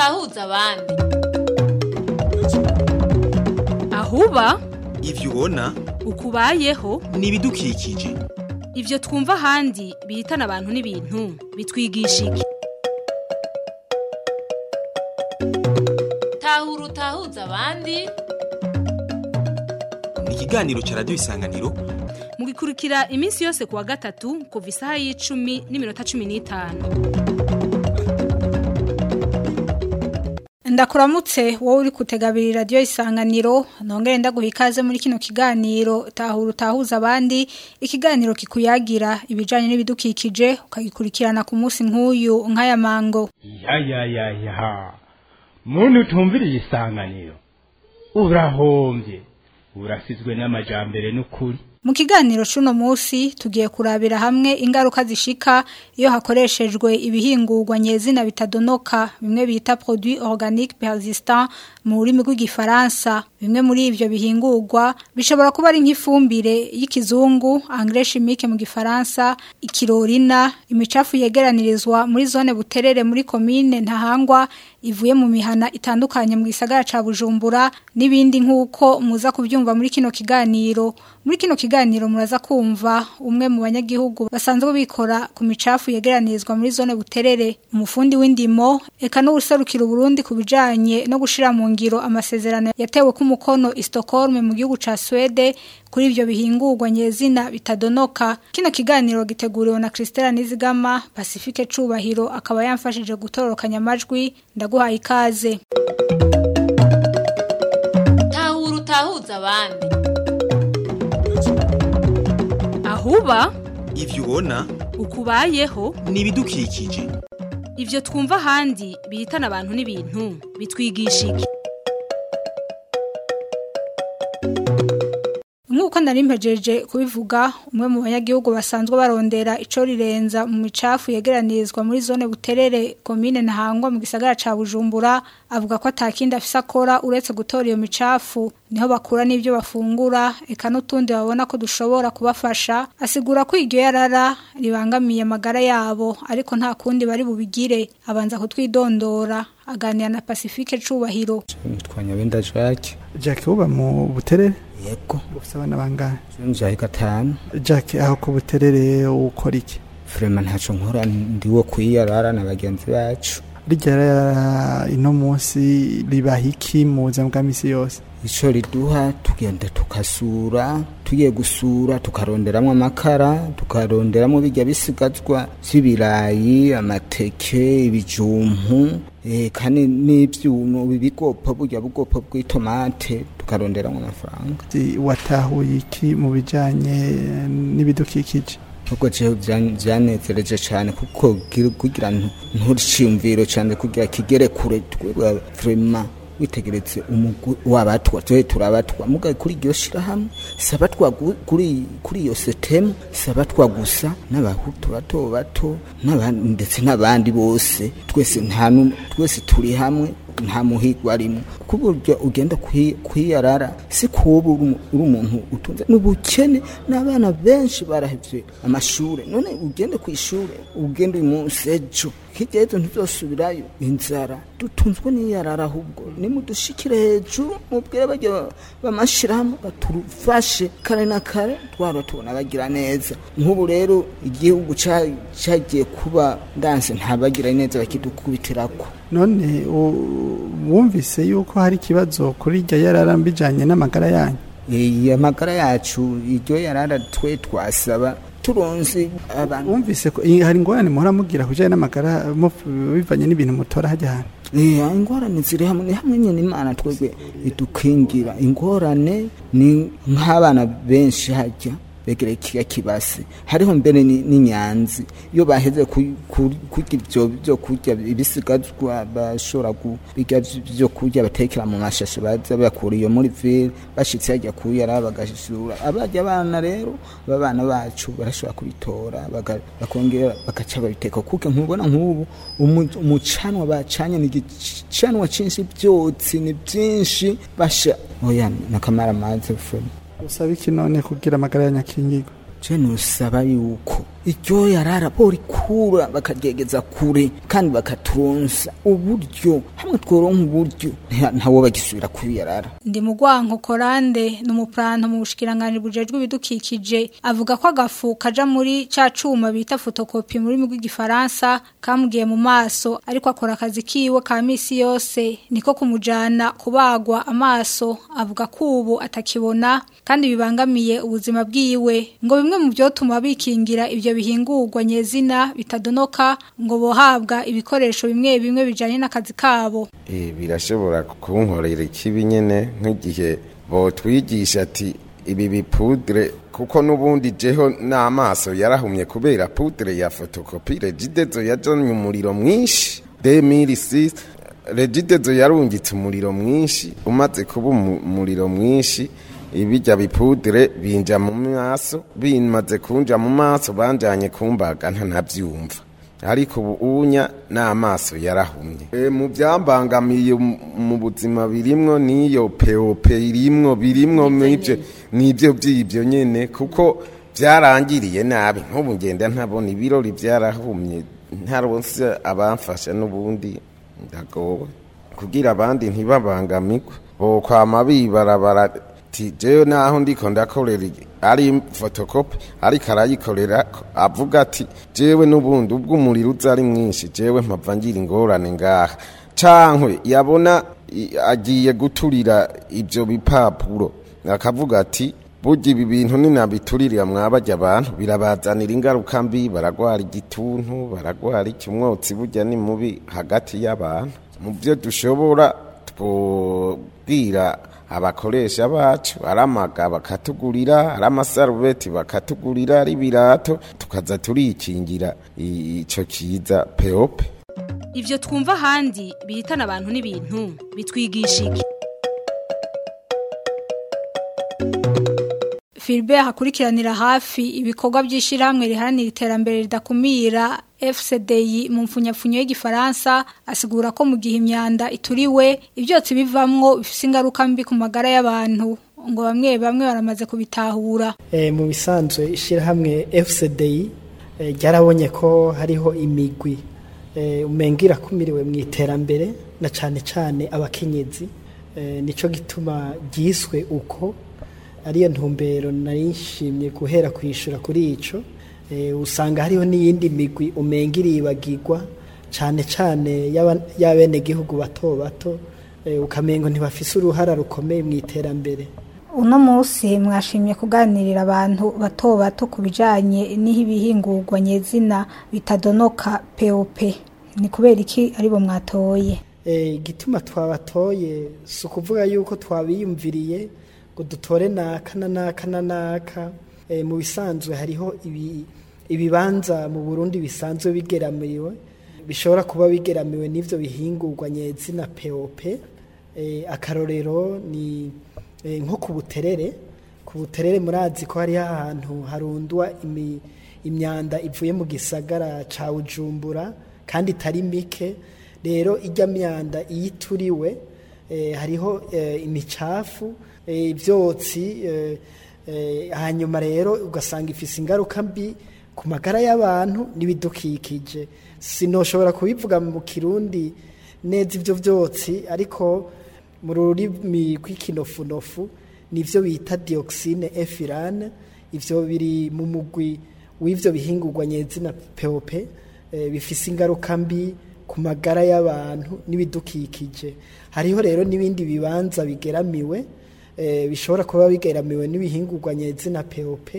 utahuza abandi ahuba ivyo ubona ukubayeho ni ibidukikije ivyo twumva ahandi bihitana abantu n'ibintu bitwigisha iki tahura utahuza abandi ni ikiganiro ca radiyo isanganiro mugikurikira iminsi yose kuwa gatatu kuva isaha y'icumi n'iminota cumi n'itanu ndakuramutse wowe uri kutegabira radiyo isanganiro nongere ndaguha ikaze muri kino kiganiro tahura utahuza abandi ikiganiro kikuyagira ibijyanye n'ibidukikije ukagikurikirana ku munsi nk'uyu nk'aya mango ya ya ya ya muntu utumviriye isanganiro urahombye urasizwe n'amajambere n'ukuri mu kiganiro c'uno munsi tugiye kurabira hamwe ingaruka zishika iyo hakoreshejwe ibihingurwa nyezina bitadonoka bimwe bita produit organique persistant mu rurimi rw'igifaransa bimwe muri ivyo bihingurwa bishobora kuba ari nk'ifumbire y'ikizungu engrais chimique mu gifaransa ikirorina imicafu yegeranirizwa muri zone buterere muri commune ntahangwa ivuye mu mihana itandukanye mu gisagara ca Bujumbura n'ibindi nk'uko muza kubyumva muri kino kiganiro muri kino kiganiro muraza kumva umwe mu banyagihugu basanzwe bikora ku micafu yegeranirizwa muri zone buterere umufundi w'indimo eka n'ubuserukira Burundi ku bijanye no gushira mu ngiro amasezerano yatewe ku mukono i Stockholm mu gihugu ca Swede kuri ivyo bihingurwa nyezina bitadonoka kino kiganiro giteguriwe na Christella Nizigama Pacifique Cubahiro akaba yamfashije gutororokanya amajwi ndaguhaye ikaze tahura utahuza abandi ahuba ivyo ubona ukubayeho ni ibidukikije ivyo twumva ahandi bihitana abantu n'ibintu bitwigisha iki Nk'uko nari mpejeje kubivuga umwe mu banyagihugu basanzwe barondera ico rirenza mu micafu yegeranirizwa muri zone buterere komine ntahangwa mu gisagara ca Bujumbura avuga ko atakindi afise akora uretse gutora iyo micafu niho bakura n'ivyo bafungura eka n'utundi babona ko dushobora kubafasha asigura ko iryo yarara ribangamiye amagara yabo ariko nta kundi bari bubigire abanza kutwidondora aganira na Pacifique Cubahiro twanyabenda Jacques Jack uba mu buterere yego ufite abana bangahe njaye gatanu Jack aho ku buterere ukora iki Vraiment ntaco nkora ndiwo kwiyarara na bagenzi bacu rijya rara ino munsi ribaha iki mu buzima bwa misi yose ico riduha tugenda tukasura tugiye gusura tukaronderamwo amakara tukaronderamwo bijya bisigazwa vy'ibirayi amateke ibijumpu eh, kandi n'ivyuno ibigopo burya bugopo bw'itomate tukaronderamwo amafaranga Si- watahuye iki mu bijanye n'ibidukikije ubwo jewe vyan- vyanezereje cane kuko gira- kugira ntu- nturiciyumviro cane kugira kigere kure twebwe vraiment witegeretse umugwi w'abatwa twe turabatwa mugaye kuri iryo shirahamwe si abatwa gu- kuri kuri iyo setemu si abatwa gusa n'abahutu bato bato n'abandi ndetse n'abandi bose twese nta nu- twese turi hamwe nta muhigwa arimo ku buryo ugenda kwi- kwiyarara si kuba uri umu- uri umuntu utunze n'ubukene n'abana benshi barahevye amashure none ugende ku ishure ugende uyu munsi ejo hirya y'ejo ntizosubirayo inzara dutunzwe n'iyarara ahubwo nimudushikire hejuru mubwire bajya bamashirahamwe baturufashe kare na kare twaba tubona bagira neza nk'ubu rero igihugu ca- cagiye kuba ndanse ntabagira neza bakidukubitirako none u- wumvise yuko hari ikibazo kuri irya yarara mbijanye n'amagara yanyu iyi amagara yacu iryo yarara twe twasaba turonse abantu wumvise ko i- hari ingorane muhora mugira kujanye n'amagara muf- bivanye n'ibintu mutora hajya hantu Eh, ingorane ziri hamwe ni hamwe nyine imana twebwe idukingira ingorane ni nk'abana benshi hajya begereye ikiga kibase hariho mbere ni- n'inyanzi iyo baheze ku- ku- kurya ivyo byo kurya ibisigazwa bashobora kubirya byo kurya batekera mu mashashe baza bakura iyo muri ville bashitse hajya kuyara bagashura abajya abana rero babana bacu barashobora kubitora baga- bakongera bagaca babiteka kuko nkubona nk'ubu umu- umucanwa bacanye ni igicanwa cinshi byotsi ni byinshi basha oya nakamara amazi fwe usaba iki none kugira amagara yanyu akingirwe je nusaba yuko iryo yarara borikura bakaryegeza kure kandi bakatunsa uburyo hamwe tworonka uburyo nta- ntawo bagisubira kubiyarara ndi mu rwanko korande ni umupuranto mu bushikiranganji bujejwe ibidukikije avuga ko agafu kaja muri ca cuma bita fotokopi mu rurimi rw'igifaransa kamugiye mu maso ariko akora akazi kiwe ka misi yose niko kumujana kubagwa amaso avuga ko ubu atakibona kandi bibangamiye ubuzima bwiwe ngo bimwe mu vyotuma bikingira ivyo bihingurwa nyezina bitadonoka ngo bohabwa ibikoresho bimwe bimwe bijanye n'akazi kabo Eh, birashobora kunkorera ikibi nyene nk'igihe botwigisha ati ibi bipudre kuko n'ubundi jeho n'amaso yarahumye kubera pudre ya fotokopi regidezo yajanye umuriro mwinshi 2006 regidezo yarungitse umuriro mwinshi umaze kuba umu- umuriro mwinshi ibijya bipudre binja mu maso bimaze kunja mu maso banjanye kumbaga ntanavyumva ariko ubu unya n'amaso yarahumye e, mu byambangamiye mu- mu buzima birimwo n'iyo peope irimwo birimwo n'ibyo n'ibyo by'ibyo nyene kuko byarangiriye nabi nk'ubu ngenda ntabona ibirori byarahumye ntaronse abamfasha n'ubundi ndagowe kugira abandi ntibabangamirwe bokwama bibarabara ti jewe naho ndiko ndakorera iki? ari fotokopi ariko arayikorera avuga ati jewe n'ubundi ubwo umuriro uza ari mwinshi jewe mpava ngira ingorane ngaha cankwe yabona i- agiye guturira ivyo bipapuro akavuga ati burya ibi bintu ninabiturira mwabajya abantu birabazanira ingaruka mbi baragwara igituntu baragwara iki umwotsi burya ni mubi hagati y'abantu mu byo dushobora twobwira abakoresha bacu ari amaga bakatugurira ari amasarubeti bakatugurira ari ibirato tukaza turikingira i- ico kiza peope Ivyo twumva ahandi bihitana abantu n'ibintu bitwigisha iki Philbert akurikiranira hafi ibikorwa by'ishyirahamwe riharanira iterambere ridakumira FCDI mu mfunyapfunyo y'igifaransa asigura ko mu gihe imyanda ituriwe ibyotsi bivamwo bifite ingaruka mbi ku magara y'abantu ngo bamwe bamwe baramaze kubitahura Eh, mu bisanzwe ishyirahamwe FCDI eh, ryarabonye ko hariho imigwi eh, umenga irakumiriwe mu iterambere na cyane cyane abakenyezi eh, nico gituma ryiswe uko ariyo ntumbero nari nshimye guhera kwishyura kuri ico eh, usanga hariho n'iyindi migwi umenga iribagirwa cyane cyane y'aba- y'abenegihugu bato bato eh, ukamengo ntibafise uruhara rukomeye mu iterambere uno munsi mwashimye kuganirira abantu bato bato ku bijyanye n'ibihingurwa nyezina bitadonoka POP ni kubera iki aribo mwatoye Eh, igituma twabatoye si ukuvuga yuko twabiyumviriye ngo dutore naka na naka na naka Eh, mu bisanzwe hariho ibi- ibibanza mu burundi bisanzwe bigeramiwe bishobora kuba bigeramiwe n'ivyo bihingurwa nyezina pop Eh, akarorero ni eh, nko ku buterere ku buterere murazi ko hariho ahantu harundwa imi- imyanda ivuye mu gisagara ca bujumbura kandi itari mike rero ijya myanda iyo ituriwe eh, hariho eh, imicafu eh, ibyotsi eh, eh, hanyuma rero ugasanga ifise ingaruka mbi ku magara y'abantu n'ibidukikije sinoshobora kubivuga mu kirundi neza ibyo byotsi ariko mu rurimi rw'ikinofunofu nivyo bita dioxine efirane ivyo biri mu mugwi w'ivyo bihingurwa nyezina POP eh, bifise ingaruka mbi ku magara y'abantu n'ibidukikije hariho rero n'ibindi bibanza bigeramiwe eh, bishobora kuba bigeramiwe n'ibihingurwa nyezina POP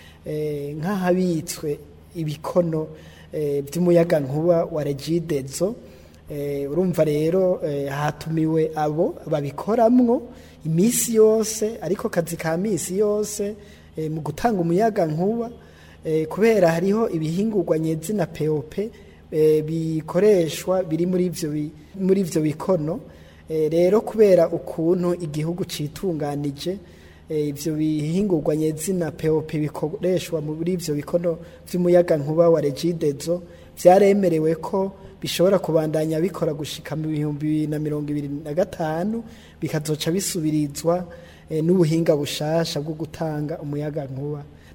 eh, nk'ahabitswe ibikono eh, by'umuyaga nkuba wa regidezo eh, urumva rero eh, hatumiwe abo babikoramwo iminsi yose ariko kazi ka misi yose eh, mu gutanga umuyaga nkuba eh, kubera hariho ibihingurwa nyezina POP eh, bikoreshwa biri muri ivyo bi- muri ivyo bikono eh, rero kubera ukuntu igihugu citunganije eh, ivyo bihingurwa nyezina POP bikoreshwa muri ivyo bikono vy'umuyaga nkuba wa regidezo vyaremerewe ko bishobora kubandanya bikora gushika mu bihumbi bibiri na mirongo ibiri na gatanu bikazoca bisubirizwa eh, n'ubuhinga bushasha bwo gutanga umuyaga nkuba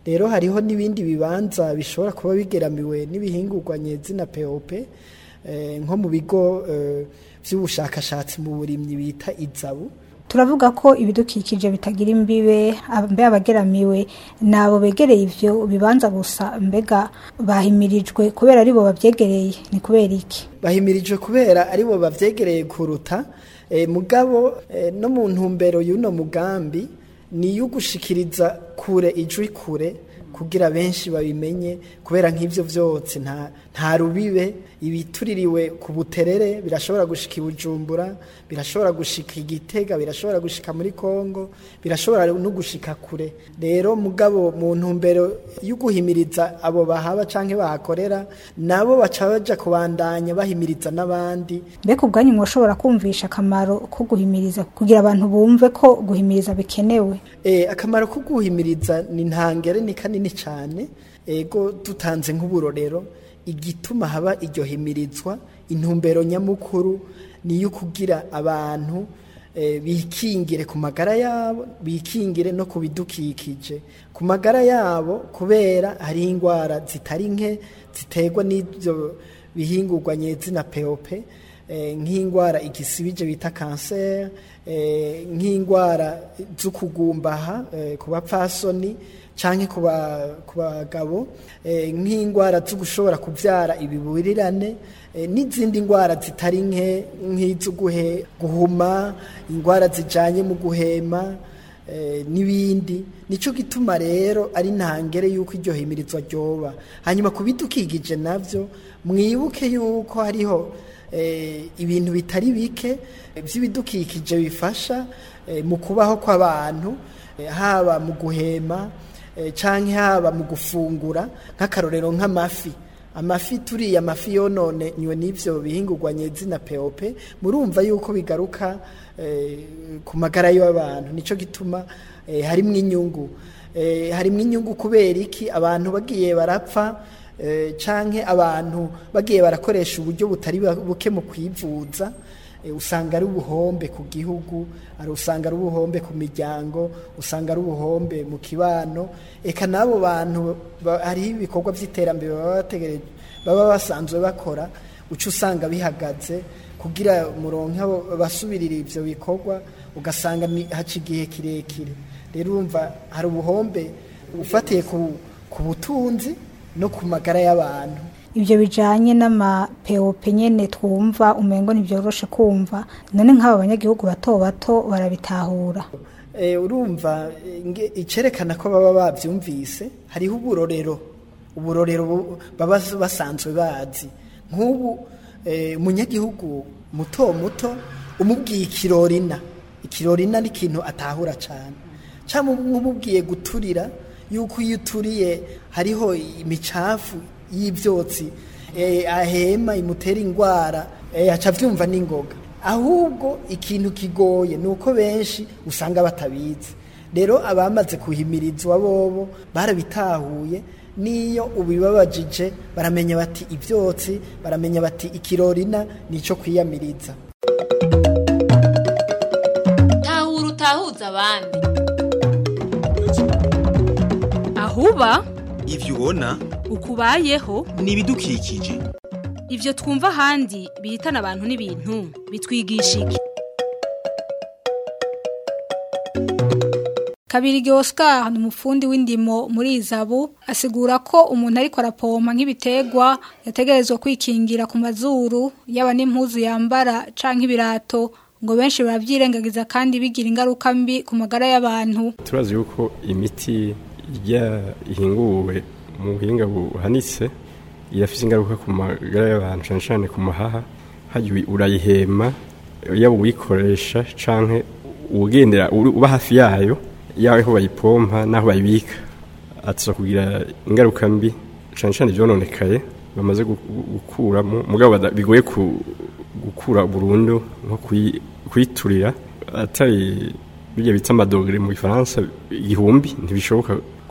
rero hariho n'ibindi bibanza bishobora kuba bigeramiwe n'ibihingurwa nyezina POP eh, nko mu bigo eh, by'ubushakashatsi mu burimyi bita izabu turavuga ko ibidukikije bitagira imbibe mbe abageramiwe nabo begereye ivyo bibanza gusa mbega bahimirijwe kubera aribo babyegereye ni kubera iki bahimirijwe kubera aribo bavyegereye kuruta eh, mugabo eh, no mu ntumbero y'uno mugambi ni yo gushikiriza kure ijwi kure kugira benshi babimenye kubera nk'ivyo vyose nta nta rubibe ibituririwe ku buterere birashobora gushika i Bujumbura birashobora gushika igitega birashobora gushika muri Kongo birashobora no gushika kure rero mugabo mu ntumbero yo guhimiriza abo bahaba canke bahakorera nabo baca baja kubandanya bahimiriza n'abandi mbega ubwanyu mwoshobora kumvisha akamaro ko guhimiriza kugira abantu bumve ko guhimiriza bikenewe Eh, akamaro ko guhimiriza ni ntangere ni kanini cyane ego dutanze nk'uburorero igituma haba iryo himirizwa intumbero nyamukuru ni iyo kugira abantu eh, bikingire ku magara yabo bikingire no ku bidukikije ku magara yabo kubera hari indwara zitari nke ziterwa n'ibyo bihingurwa nyezina peope eh, nk'indwara igisibije bita kanseri eh, nk'indwara z'ukugumbaha eh, ku bapfasoni canke ku ba- ku bagabo eh, nk'indwara zo gushobora kubyara ibiburirane eh, n'izindi ndwara zitari nke nk'izo guhe- guhuma indwara zijanye mu guhema eh, n'ibindi nico gituma rero ari ntangere yuko iryo himirizwa ryoba hanyuma ku bidukikije navyo mwibuke yuko hariho eh, ibintu bitari bike eh, by'ibidukikije bifasha eh, mu kubaho kw'abantu eh, haba mu guhema eh, canke haba mu gufungura nk'akarorero nk'amafi amafi turiye amafi yonone nywe n'ivyo bihingurwa nyezina peope murumva yuko bigaruka eh, ku magara y'abantu nico gituma eh, harimwo inyungu eh, harimwo inyungu kubera iki abantu bagiye barapfa eh, canke abantu bagiye barakoresha uburyo butari buke mu kwivuza eh, usanga ari ubuhombe ku gihugu ari usanga ari ubuhombe ku miryango usanga ari ubuhombe mu kibano eka n'abo bantu ba- hariho ibikorwa by'iterambere baba bategereje baba basanzwe bakora uca usanga bihagaze kugira muronke abo basubirira ivyo bikorwa ugasanga ni- haca igihe kirekire rero urumva hari ubuhombe ufatiye ku, ku butunzi no ku magara y'abantu ibyo bijanye n'amapeope nyene twumva umengo ntibyoroshe kumva none nk'aba banyagihugu bato bato barabitahura Eh, urumva eh, nge- icerekana ko baba bavyumvise hariho uburorero uburorero bu- baba basanzwe bazi nk'ubu eh, umunyagihugu muto muto umubwiye ikirorina ikirorina ni ikintu atahura cane cyangwa umubwiye guturira yuko iyo uturiye hariho imicafu y'ibyotsi eh, ahema imutera indwara eh, aca avyumva n'ingoga ahubwo ikintu kigoye ni uko benshi usanga batabizi rero abamaze kuhimirizwa bobo barabitahuye niyo ubibabajije baramenya bati ibyotsi baramenya bati ikirorina nico kwiyamiriza tahura utahuza abandi ahuba ivyo ubona ukubayeho ni ibidukikije ivyo twumva ahandi bihitana abantu n'ibintu bitwigisha iki Kabirige Oscar ni umufundi w'indimo muri Izabu asigura ko umuntu ariko arapompa nk'ibitegwa yategerezwa kwikingira ku mazuru yaba n'impuzu yambara canke ibirato ngo benshi baravyirengagiza kandi bigira ingaruka mbi ku magara y'abantu turazi yuko imiti ijya ihinguwe mu buhinga buhanitse irafise ingaruka ku magara y'abantu cyane cyane ku mahaha hajya urayihema yaba uwikoresha canke ugendera uba hafi yayo yawe aho bayipompa n'aho bayibika atuza kugira ingaruka mbi cyane cyane ibyononekaye bamaze gu- gu- gukuramo mugabo bada- bigoye ku- gukura burundu nko kuyi- kuyiturira atari bijya bita amadogere mu gifaransa igihumbi ntibishoboka ko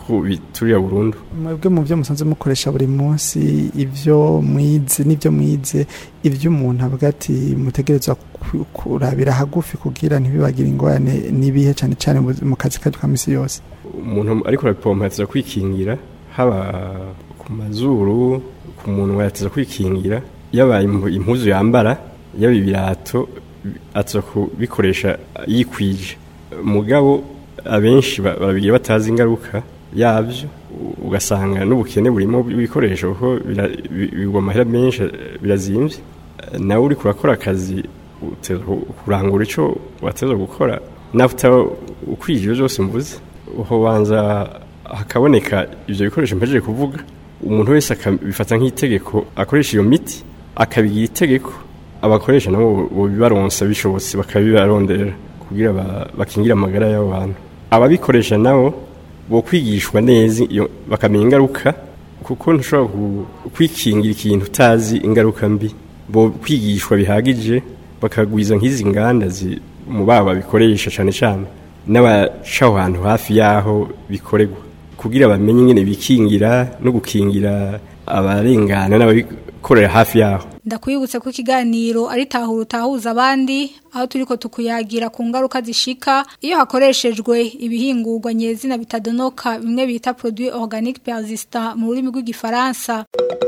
ko biturira burundu mwebwe mu byo musanze mukoresha buri munsi ibyo mwize n'ibyo mwize ibyo umuntu avuga ati mutegerezwa ku- kurabira hagufi kugira ntibibagire ingorane n'ibihe cyane cyane mu- mu kazi kacu ka misi yose umuntu ariko arapompa yateza kwikingira haba ku mazuru ku munwa yateza kwikingira yaba impu- impuzu yambara yaba ibirato ateza kubikoresha yikwije mugabo abenshi ba- babigira batazi ingaruka yabyo u- ugasanga n'ubukene burimo ibikoresho kuko bira- bi- bigwa amahera menshi birazimvye nawe uri kurakora akazi uteza ku- kurangura ico wateza gukora nawe utaba ukwije ibyo byose mvuze uhobanza hakaboneka ibyo bikoresho mpejeje kuvuga umuntu wese akabifata nk'itegeko akoresha iyo miti akabigira itegeko abakoresha nabo bibaronsa bishobotse bakabibarondera kugira ba- bakingire amagara y'abo bantu ababikoresha nabo bo kwigishwa neza iyo bakamenya ingaruka kuko ntushobora ku- kwikingira ikintu utazi ingaruka mbi bo kwigishwa bihagije bakagwiza nk'izi nganda zi- mu baba babikoresha cyane cyane n'abaca aho hantu hafi y'aho bikorerwa kugira bamenye ingene bikingira no gukingira abarengana n'ababikorera hafi y'aho ndakwibutse ko ikiganiro ari tahura utahuza abandi aho turiko tukuyagira ku ngaruka zishika iyo hakoreshejwe ibihingurwa nyezina bitadonoka bimwe bita produit organique persistant mu rurimi rw'igifaransa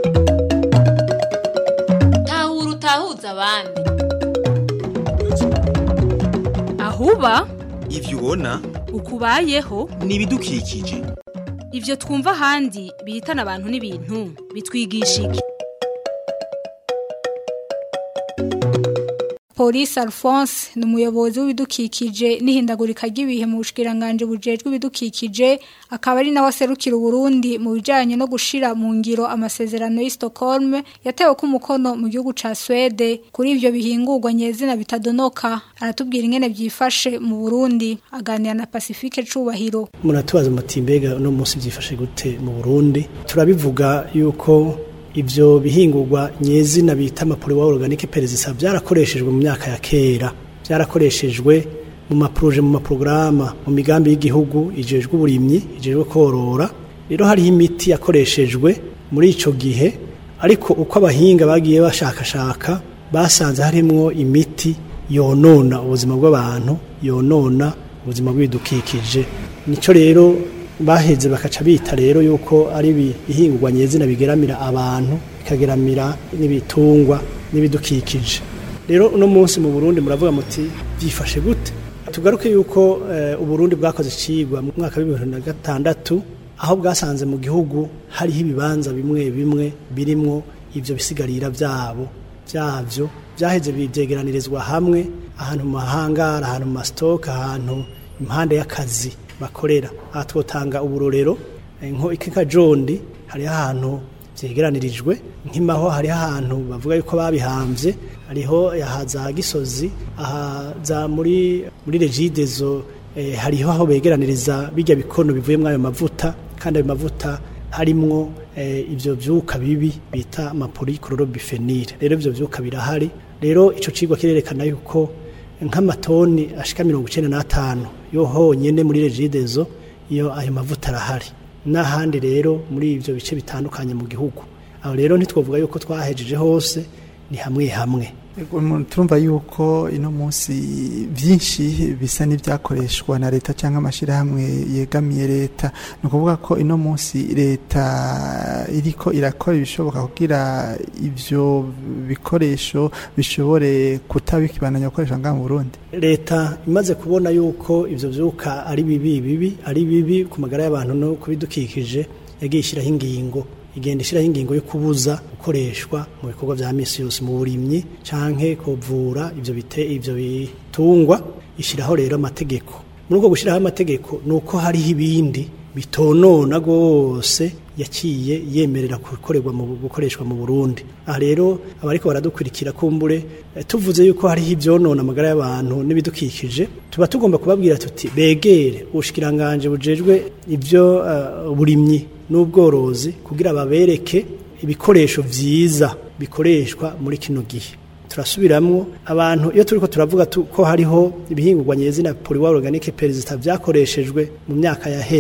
tahura utahuza abandi ahuba ivyo ubona ukubayeho ni ibidukikije ivyo twumva ahandi bihitana abantu n'ibintu bitwigisha iki Police Alphonse ni umuyobozi w'ibidukikije n'ihindagurika ry'ibihe mu bushikiranganje bujejwe ibidukikije akaba ari nawe aserukira Burundi mu bijanye no gushira mu ngiro amasezerano y'i Stockholm yatewe ku mukono mu gihugu ca Swede kuri ivyo bihingurwa nyezina bitadonoka aratubwira ingene byifashe mu Burundi aganira na Pacifique Cubahiro muratubaza muti mbega uno munsi byifashe gute mu Burundi turabivuga yuko ivyo bihingurwa nyezina bita amapuriwa organique perezisa byarakoreshejwe mu myaka ya kera byarakoreshejwe mu maproje mu maprograma mu migambi y'igihugu ijejwe uburimyi ijejwe korora rero hariho imiti yakoreshejwe muri ico gihe ariko uko abahinga bagiye bashakashaka basanze harimwo imiti yonona ubuzima bw'abantu yonona ubuzima bw'ibidukikije nico rero baheze bakaca bita rero yuko ari ibihingurwa nyezina bigeramira abantu bikageramira n'ibitungwa n'ibidukikije rero uno munsi mu Burundi muravuga muti byifashe gute tugaruke yuko eh, uburundi bwakoze icigwa mu mwaka wa bibiri na gatandatu aho bwasanze mu gihugu hariho ibibanza bimwe bimwe birimwo ivyo bisigarira vyabo vyavyo byaheze bivyegeranirizwa hamwe ahantu mu mahangara ahantu mu masitoke ahantu impande y'akazi bakorera aha twotanga uburorero eh, nko ikikajondi hariho ahantu vyegeranirijwe nk'imaho hariho ahantu bavuga yuko babihambye hariho ahaza gisozi ahaza muri muri regidezo eh, hariho aho begeraniriza bijya bikono bivuye muri ayo mavuta kandi ayo mavuta harimwo eh, ivyo vyuka bibi bita amaporikororobifenile rero ivyo vyuka birahari rero ico cigwa kirerekana yuko nk'amatoni ashika mirongo icenda n'atanu yo honyene muri regidezo iyo ayo mavuta arahari n'ahandi rero muri ivyo bice bitandukanye mu gihugu aho rero ntitwovuga yuko twahejeje hose ni hamwe hamwe Ego, mu- turumva yuko ino munsi byinshi bisa n'ibyakoreshwa na leta cyangwa amashyirahamwe yegamiye leta ni ukuvuga ko ino munsi leta iriko irakora ibishoboka kugira ibyo bikoresho bishobore kutabikibandanya gukoresha ngaha mu burundi leta imaze kubona yuko ivyo vyuka ari bibi bibi ari bibi ku magara y'abantu no kubidukikije yagiye ishyiraho ingingo igenda ishyiraho ingingo yo kubuza gukoreshwa mu bikorwa vya misi yose mu burimyi canke kuvura ivyo bite ivyo bitungwa ishyiraho rero amategeko muri uko gushyiraho amategeko ni uko hariho ibindi bitonona rwose yaciye yemerera gukorerwa mu gukoreshwa mu Burundi aha rero abariko baradukurikira kumbure eh, tuvuze yuko hariho ivyonona amagara y'abantu n'ibidukikije tuba tugomba kubabwira tuti begere ubushikiranganje bujejwe ivyo uh, burimyi n'ubworozi kugira babereke ibikoresho vyiza bikoreshwa muri kino gihe turasubiramwo abantu iyo turiko turavuga ko hariho ibihingurwa nyezina polywa organique persistant vyakoreshejwe mu myaka yahera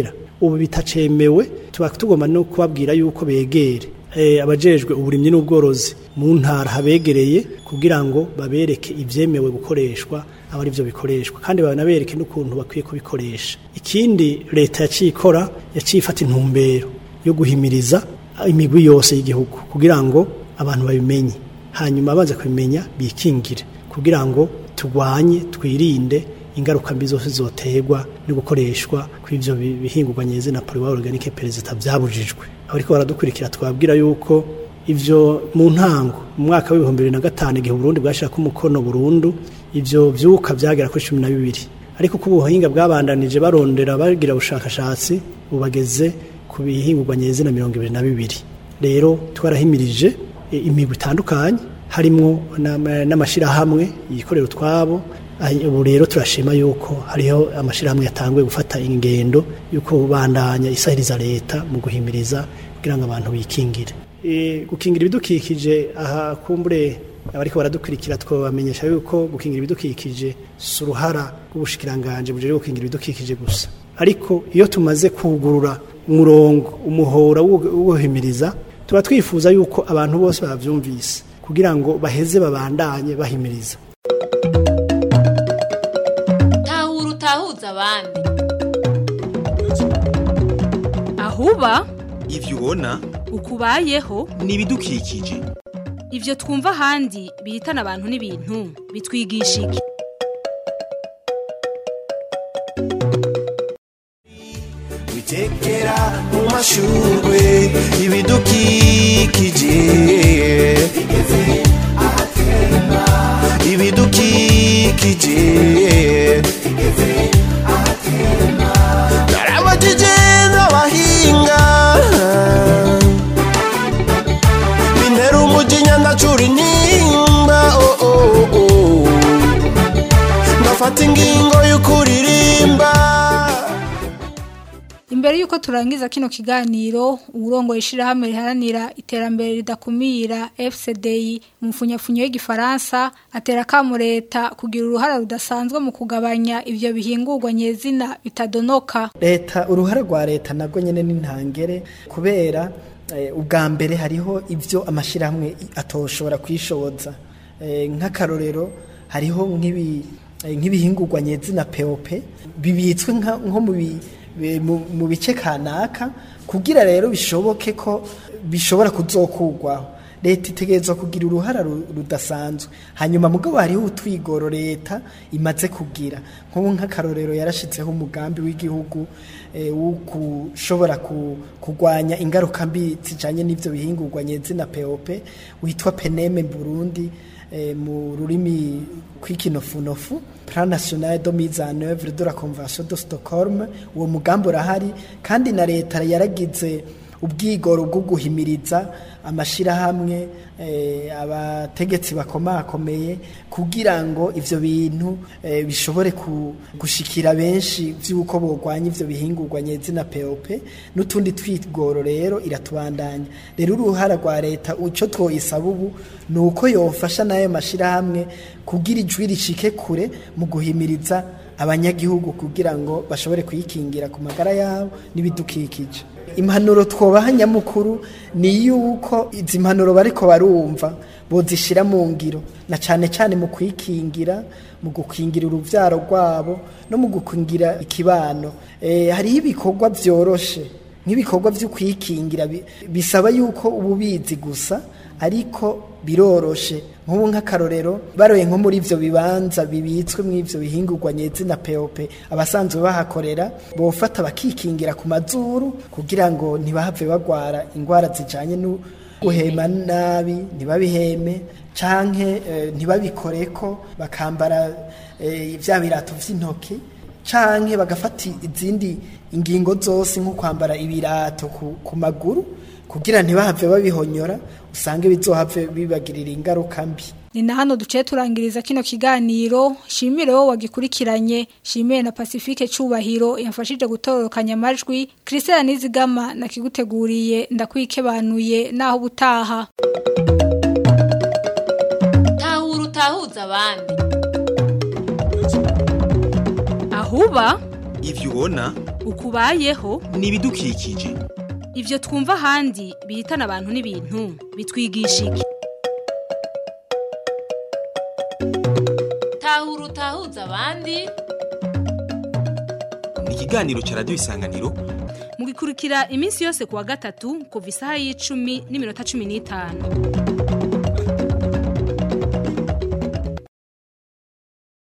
ubu bitacemewe tuba tugomba no kubabwira yuko begere eh, abajejwe uburimyi n'ubworozi mu ntara habegereye kugira ngo babereke ivyemewe gukoreshwa aba ari byo bikoreshwa kandi banabereke n'ukuntu bakwiye kubikoresha ikindi leta yaciye ikora yaciye ifata intumbero yo guhimiriza imigwi yose y'igihugu kugira ngo abantu babimenye hanyuma baza kubimenya bikingire kugira ngo turwanye twirinde ingaruka mbi zose zoterwa no gukoreshwa kw'ivyo bi- bihingurwa nyeze na poliwa organique perezida byabujijwe abariko baradukurikira twabwira yuko ivyo mu ntango mu mwaka w'ibihumbi bibiri na gatanu igihe Burundi bwashirako umukono burundu ivyo vyuka vyagera kuri cumi na bibiri ariko ko ubuhinga bwabandanije barondera bagira ubushakashatsi bubageze ku bihingurwa nyeze na mirongo ibiri na bibiri rero twarahimirije e, imigwi itandukanye harimwo n'ama- n'amashirahamwe yikorera utwabo Ayi- ubu rero turashima yuko hariho amashirahamwe yatanguye gufata ingendo yuko bandanya isahiriza leta mu guhimiriza kugira ngo abantu bikingire e, gukingira ibidukikije aha kumbure abariko baradukurikira twabamenyesha yuko gukingira ibidukikije si uruhara rw'ubushikiranganje bujejwe gukingira ibidukikije gusa ariko iyo tumaze kugurura umurongo umuhora wo wo guhimiriza tuba twifuza yuko abantu bose bavyumvise kugira ngo baheze babandanye bahimiriza tahura utahuza abandi ahuba ivyo ubona ukubayeho ni ibidukikije ivyo twumva ahandi bihitana abantu n'ibintu bitwigisha iki witekera mu mashurwe ibidukikije ibidukikije narabajije n'abahinga bintera umujinya ndacura intimba oh, oh, oh. ndafata ingingo y'ukuririmba Imbere yuko turangiza kino kiganiro urongo ishirahamwe riharanira iterambere ridakumira FCDI mu mfunyafunyo y'igifaransa atera kamu leta kugira uruhara rudasanzwe mu kugabanya ivyo bihingurwa nyezina bitadonoka leta uruhare rwa leta nabwo nyine ni ntangere kubera eh, ubwa mbere hariho ibyo amashyirahamwe atoshobora kwishoboza Eh, nk'akarorero hariho nk'ibi- eh, nk'ibihingurwa nyezina peope bibitswe nka- nko mu bi- bi- mu- mu bice kanaka kugira rero bishoboke ko bishobora kuzokurwaho leta itegerezwa kugira uruhara ru- rudasanzwe hanyuma mugabo hariho utwigoro leta imaze kugira nk'ubu nk'akarorero yarashitseho umugambi w'igihugu eh, wo gushobora ku- kurwanya ingaruka mbi zijanye n'ivyo bihingurwa nyezina peope witwa peneme burundi eh, mu rurimi kw'ikinofunofu plan national de mise en œuvre de la convention de Stockholm uwo mugambi urahari kandi na leta yaragize ubwigoro bwo guhimiriza amashirahamwe eh, abategetsi bakomakomeye kugira ngo ivyo bintu eh, bishobore ku- gushikira benshi vy'uko bogwanya ivyo bihingurwa nyezina POP n'utundi twigoro rero iratubandanya rero uruhara rwa leta uco twoyisaba ubu ni uko yofasha n'ayo mashirahamwe kugira ijwi rishike kure mu guhimiriza abanyagihugu kugira ngo bashobore kuyikingira ku magara yabo n'ibidukikije impanuro twobaha nyamukuru ni yuko izi mpanuro bariko barumva bozishira mu ngiro na cane cane mu kwikingira mu gukingira uruvyaro rwabo no mu gukingira ikibano e, hariho ibikorwa vyoroshe nk'ibikorwa vyo kwikingira bi- bisaba yuko ububizi gusa ariko biroroshe nk'ubu nk'akarorero baroye nko muri ivyo bibanza bibitswe mu ivyo bihingurwa nyezina peope abasanzwe bahakorera bofata bakikingira ku mazuru kugira ngo ntibahave bagwara ingwara zijanye no guhema nabi ntibabiheme canke eh, ntibabikoreko bakambara eh, vya birato vy'intoki canke bagafata izindi ingingo zose nko kwambara ibirato ku, ku maguru kugira ntibahave babihonyora usange bizohave bibagirira ingaruka mbi ni na hano duciye turangiriza kino kiganiro shimire wowe wagikurikiranye shimire na pacifique cubahiro yafashije gutororokanya amajwi christelle nizigama nakiguteguriye ndakwikebanuye naho ubutaha tahura utahuza abandi ahuba ivyo ubona ukubayeho ni ibidukikije ivyo twumva ahandi bihitana abantu n'ibintu bitwigisha iki tahura utahuza abandi ni ikiganiro cya radiyo isanganiro mugikurikira iminsi yose kuwa gatatu kuva isaha y'icumi n'iminota cumi n'itanu